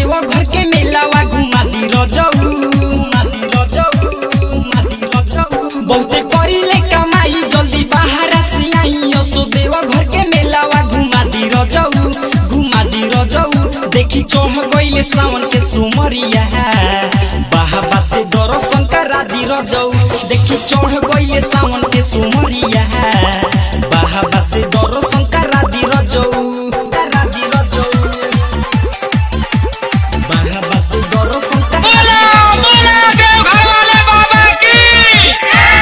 देव घर के मेलावा घुमा दी रजऊ घुमा दी रजऊ घुमा दी रजऊ बहुते करिले कमाई जल्दी बाहर से आई असो देव घर के मेलावा घुमा दी रजऊ घुमा दी रजऊ देखी चढ़ गइले सावन के सुमरिया बाहबा से दर्शन करा दी रजऊ देखी चढ़ गइले सावन के सुमरिया बाहबा से दर्शन करा दी रजऊ करा दी रजऊ बाहबा से दर्शन करा बोला दी बोला देवघर वाले बाबा की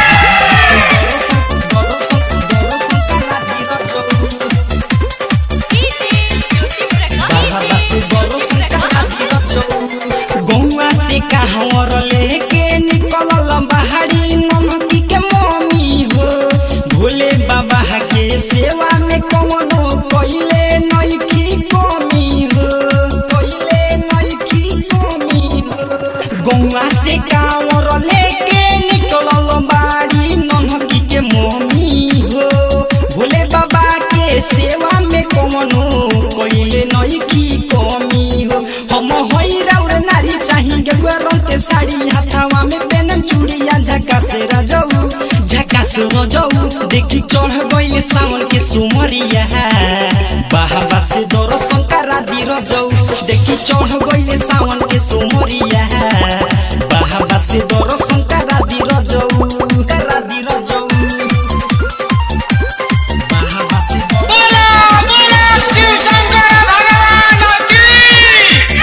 गौवा से कहवर लेके निकलल बाहरी नमकी के मम्मी हो भोले बाबा के सेवा में कौनो कइले नइखी कमी हो कइले नइखी कमी हो गौवा से कांवर लेके निकलल बाड़ी नमकी के मम्मी हो भोले बाबा के सेवा में कौनो कइले नइखी कमी हो हम होई राउर नारी चाही गेरुआ रंग के साड़ी हाथावा में पेनम चूड़िया झकास रजऊ झकास रजऊ देखी चढ़ गइले सावन के सुमरिया बाहबा से दर्शन करा दी रजऊ देखी चढ़ गइले सावन के सुमरिया बाहबा से दर्शन करा दी रजऊ करा दी रजऊ बाहबा से बोला बोला शिव शंकर भगवान की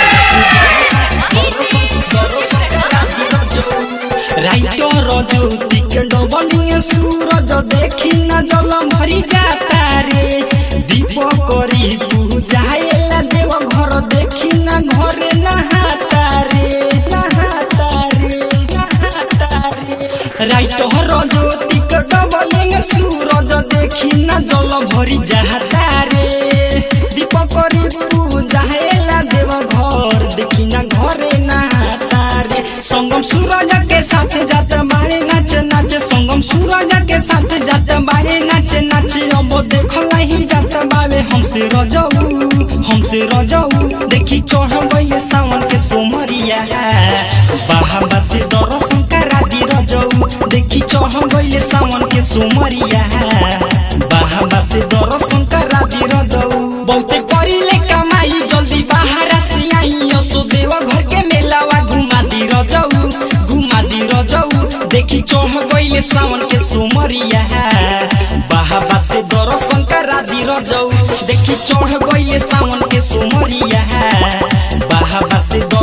राइटर ज्योति के डबलिंग सूरज देखी न जल भरी जाता रे दीप करी पूजाएला देव घर देखी न घरे नहाता रे नहाता रे नहाता रे राइटर ज्योति के डबलिंग सूरज देखी न जल भरी जाता रे दीप करी पूजाएला देव घर देखी न घरे नहाता रे संगम सूरज के साथ जात बाहे नाच नाच संगम सूरज के साथ जात बाहे नाच नाच अब देखल ही जात बावे हमसे रजऊ हमसे रजऊ देखी चढ़ गइले सावन के सोमरिया बाहबा से दर्शन करा दी रजऊ देखी चढ़ गइले सावन के सोमरिया बाहबा से दर्शन करा दी रजऊ बहुते करिले कमाई जल्दी बाहर से आई असो देव घर के मेलावा घुमा दी रजऊ घुमा दी रजऊ देखी चढ़ गइले सावन के सुमरिया बाहबा से दर्शन करा दी रजऊ देखी चढ़ गइले सावन के सुमरिया बाहबा से दर्शन